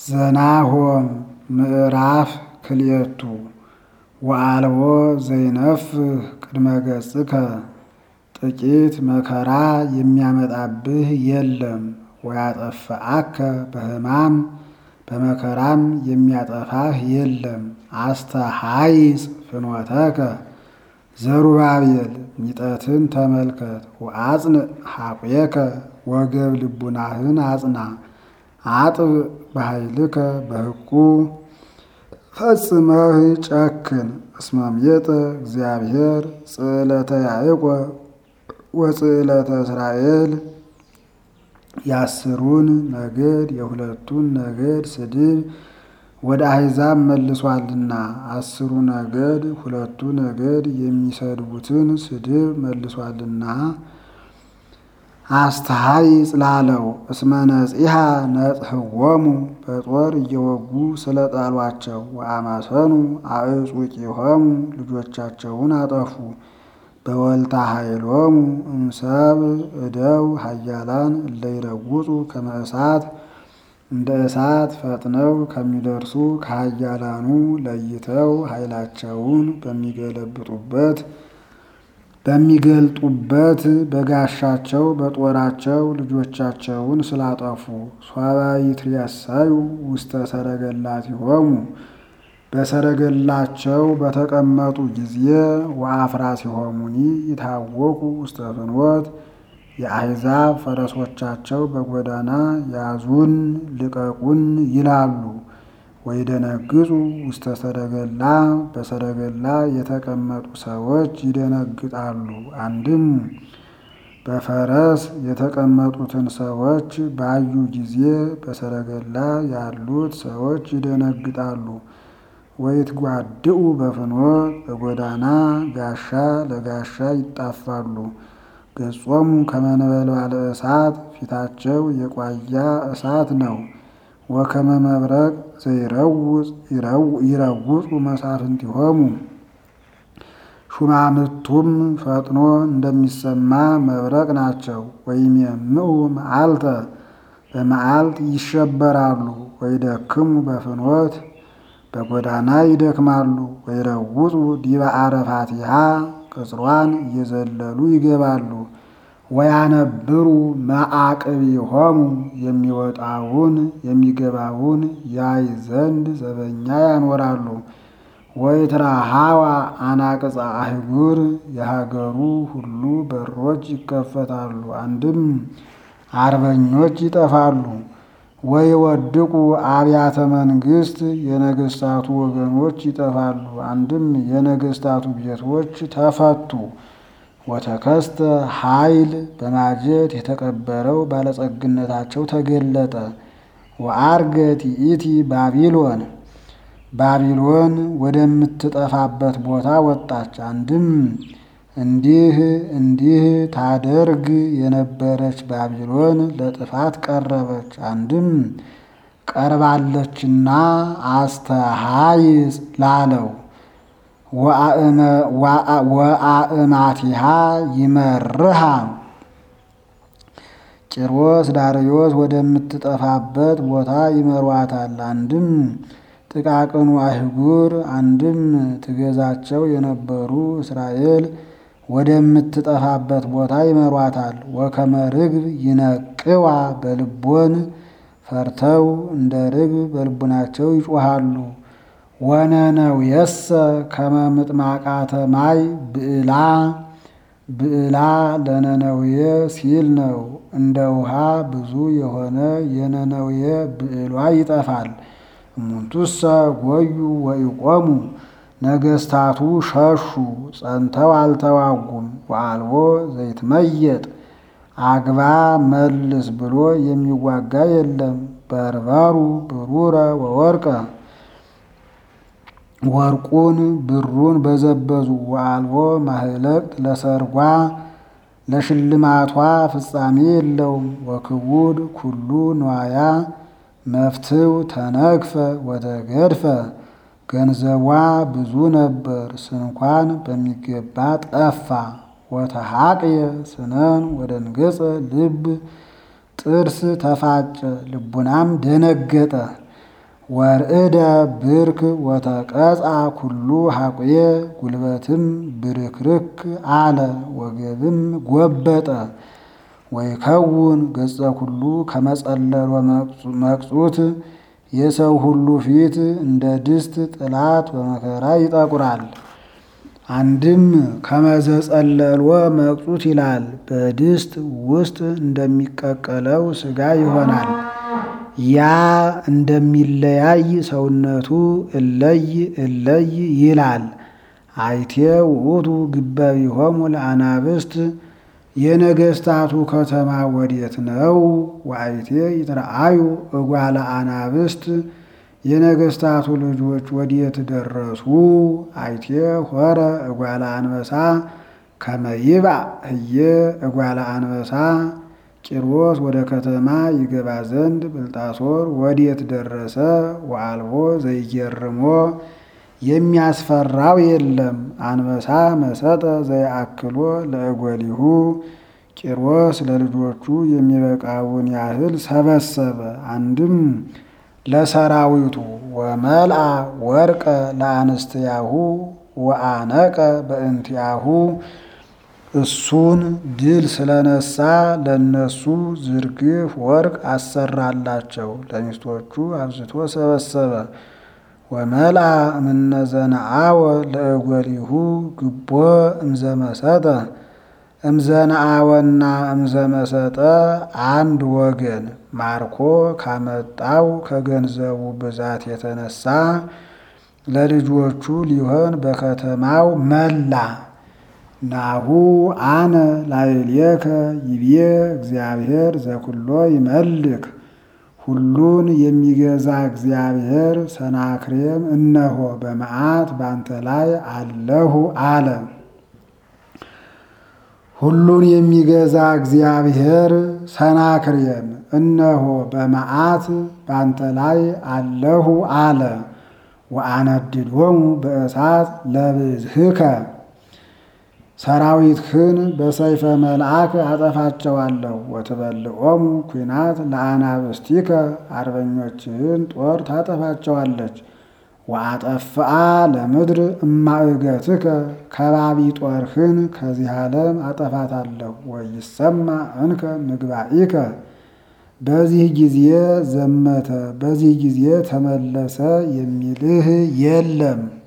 ዘናሆም ምዕራፍ ክልኤቱ ወአልቦ ዘይነፍህ ቅድመ ገጽከ ጥቂት መከራ የሚያመጣብህ የለም። ወያጠፍአከ በሕማም በመከራም የሚያጠፋህ የለም። አስተሐይጽ ፍኖተከ ዘሩባቤል ሚጠትን ተመልከት። ወአጽንዕ ሐቁየከ ወገብ ልቡናህን አጽና። አጥብ በኃይልከ በሕቁ ፈጽመህ ጨክን። እስመ ምየጠ እግዚአብሔር ጽዕለተ ያዕቆብ ወጽዕለተ እስራኤል የአስሩን ነገድ የሁለቱን ነገድ ስድብ ወደ አሕዛብ መልሷልና አስሩ ነገድ ሁለቱ ነገድ የሚሰድቡትን ስድብ መልሷልና አስተሐይጽ ላለው እስመ ነጺሐ ነጽሕዎሙ በጦር እየወጉ ስለ ጣሏቸው ወአማሰኑ አዕጹቂሆሙ ልጆቻቸውን አጠፉ። በወልታ ኃይሎሙ እምሰብ እደው ኃያላን እለይረውጹ ከመ እሳት እንደ እሳት ፈጥነው ከሚደርሱ ከኃያላኑ ለይተው ኃይላቸውን በሚገለብጡበት በሚገልጡበት በጋሻቸው በጦራቸው ልጆቻቸውን ስላጠፉ ሶበ ይትሬሰዩ ውስተ ሰረገላቲሆሙ በሰረገላቸው በተቀመጡ ጊዜ ወአፍራሲሆሙኒ ይታወቁ ውስተ ፍኖት የአሕዛብ ፈረሶቻቸው በጎዳና ያዙን ልቀቁን ይላሉ። ወይደነግጹ ውስተ ሰረገላ በሰረገላ የተቀመጡ ሰዎች ይደነግጣሉ። አንድም በፈረስ የተቀመጡትን ሰዎች ባዩ ጊዜ በሰረገላ ያሉት ሰዎች ይደነግጣሉ። ወይትጓድኡ በፍኖት በጎዳና ጋሻ ለጋሻ ይጣፋሉ። ገጾሙ ከመ ነበልባለ እሳት ፊታቸው የቋያ እሳት ነው። ወከመ መብረቅ ዘይረውጽ ይረውጹ መሳፍንቲሆሙ ሹማምቱም ፈጥኖ እንደሚሰማ መብረቅ ናቸው። ወይሜምዑ መዓልተ በመዓልት ይሸበራሉ። ወይደክሙ በፍኖት በጎዳና ይደክማሉ። ወይረውጹ ዲበ አረፋቲሃ ቅጽሯን እየዘለሉ ይገባሉ። ወያነብሩ መዓቅቢሆሙ የሚወጣውን የሚገባውን ያይ ዘንድ ዘበኛ ያኖራሉ። ወይትረኃዋ አናቅጸ አህጉር የሀገሩ ሁሉ በሮች ይከፈታሉ። አንድም አርበኞች ይጠፋሉ። ወይወድቁ አብያተ መንግስት የነገስታቱ ወገኖች ይጠፋሉ። አንድም የነገስታቱ ቤቶች ተፈቱ። ወተከስተ ኃይል በማጀት የተቀበረው ባለጸግነታቸው ተገለጠ። ወአርገት ይእቲ ባቢሎን ባቢሎን ወደምትጠፋበት ቦታ ወጣች። አንድም እንዲህ እንዲህ ታደርግ የነበረች ባቢሎን ለጥፋት ቀረበች። አንድም ቀርባለችና አስተሐይጽ ላለው ወአእማቲሃ ይመርሃ ቂሮስ ዳርዮስ ወደምትጠፋበት ቦታ ይመሯታል። አንድም ጥቃቅኑ አህጉር አንድም ትገዛቸው የነበሩ እስራኤል ወደምትጠፋበት ቦታ ይመሯታል። ወከመ ርግብ ይነቅዋ በልቦን ፈርተው እንደ ርግብ በልቡናቸው ይጮሃሉ። ወነነውየሰ ከመ ምጥማቃተ ማይ ብዕላ ብዕላ ለነነውየ ሲል ነው። እንደ ውሃ ብዙ የሆነ የነነውየ ብዕሏ ይጠፋል። እሙንቱሰ ጎዩ ወይቆሙ ነገስታቱ ሸሹ ጸንተው አልተዋጉም። ወአልቦ ዘይትመየጥ አግባ መልስ ብሎ የሚዋጋ የለም። በርበሩ ብሩረ ወወርቀ ወርቁን ብሩን በዘበዙ። ወአልቦ ማህለቅት ለሰርጓ ለሽልማቷ ፍጻሜ የለውም። ወክቡድ ኩሉ ንዋያ መፍትው ተነግፈ ወተገድፈ ገንዘቧ ብዙ ነበር፣ ስንኳን በሚገባ ጠፋ። ወተሐቅየ ስነን ወደንገጸ ልብ ጥርስ ተፋጨ፣ ልቡናም ደነገጠ። ወርእደ ብርክ ወተቀጽአ ኩሉ ሐቁየ ጉልበትም ብርክርክ አለ ወገብም ጎበጠ ወይከውን ገጸ ኩሉ ከመጸለሎ መቅጹት የሰው ሁሉ ፊት እንደ ድስት ጥላት በመከራ ይጠቁራል። አንድም ከመዘጸለሎ መቅጹት ይላል። በድስት ውስጥ እንደሚቀቀለው ሥጋ ይሆናል። ያ እንደሚለያይ ሰውነቱ እለይ እለይ ይላል። አይቴ ውእቱ ግበቢሆሙ ለአናብስት የነገስታቱ ከተማ ወዴት ነው? ወአይቴ ይትረአዩ እጓለ አናብስት የነገስታቱ ልጆች ወዴት ደረሱ? አይቴ ሆረ እጓለ አንበሳ ከመይባእ ህየ እጓለ አንበሳ ቂሮስ ወደ ከተማ ይገባ ዘንድ ብልጣሶር ወዴት ደረሰ? ወአልቦ ዘይገርሞ የሚያስፈራው የለም። አንበሳ መሰጠ ዘይአክሎ ለእጎሊሁ ቂሮስ ለልጆቹ የሚበቃውን ያህል ሰበሰበ። አንድም ለሰራዊቱ ወመልአ ወርቀ ለአንስትያሁ ወአነቀ በእንቲአሁ እሱን ድል ስለነሳ ለነሱ ዝርግፍ ወርቅ አሰራላቸው። ለሚስቶቹ አብዝቶ ሰበሰበ። ወመልአ እምነዘነአወ ለእጎሊሁ ግቦ እምዘመሰጠ እምዘነአወና እምዘመሰጠ አንድ ወገን ማርኮ ካመጣው ከገንዘቡ ብዛት የተነሳ ለልጆቹ ሊሆን በከተማው መላ። ናሁ አነ ላዕሌከ ይቤ እግዚአብሔር ዘኩሎ ይመልክ ሁሉን የሚገዛ እግዚአብሔር ሰናክሬም እነሆ በመዓት ባንተ ላይ አለሁ አለ። ሁሉን የሚገዛ እግዚአብሔር ሰናክሬም እነሆ በመዓት ባንተ ላይ አለሁ አለ። ወአነድዶሙ በእሳት ለብዝህከ ሰራዊትህን በሰይፈ መልአክ አጠፋቸዋለሁ። ወትበልዖሙ ኩናት ለአናብስቲከ አርበኞችህን ጦር ታጠፋቸዋለች። ወአጠፍአ ለምድር እማእገትከ ከባቢ ጦርህን ከዚህ ዓለም አጠፋታለሁ። ወይሰማ እንከ ምግባኢከ በዚህ ጊዜ ዘመተ፣ በዚህ ጊዜ ተመለሰ የሚልህ የለም።